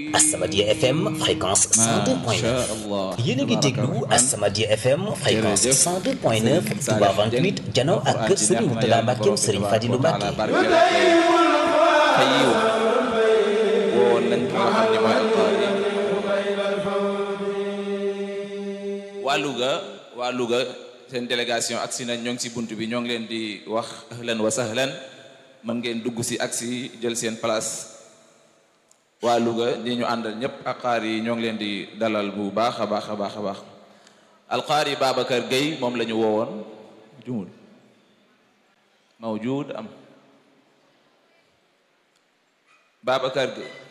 As-Samadiyya FM fréquence 102.9 yéen a ngi déglu As-Samadiyya FM fréquence 102.9 Touba 28 jano ak kër Serigne Mourtada Mbackeem Serigne Fadilou Mbacke xayiw woon nañ ko nga xam ne mooy alqaari waa Louga waa Louga seen délégation agsi nañ ñoo ngi si bunt bi ñoo ngi leen di wax ahlan wa sahlan mën ngeen dugg si agsi jël seen place waa Louga ñi ñu àndal ñépp aqaar yi ñoo ngi leen di dalal bu baax a baax a baax a baax alqaari Babacar Gueye moom la ñu woowoon jumul mawjud am Babacar Gueye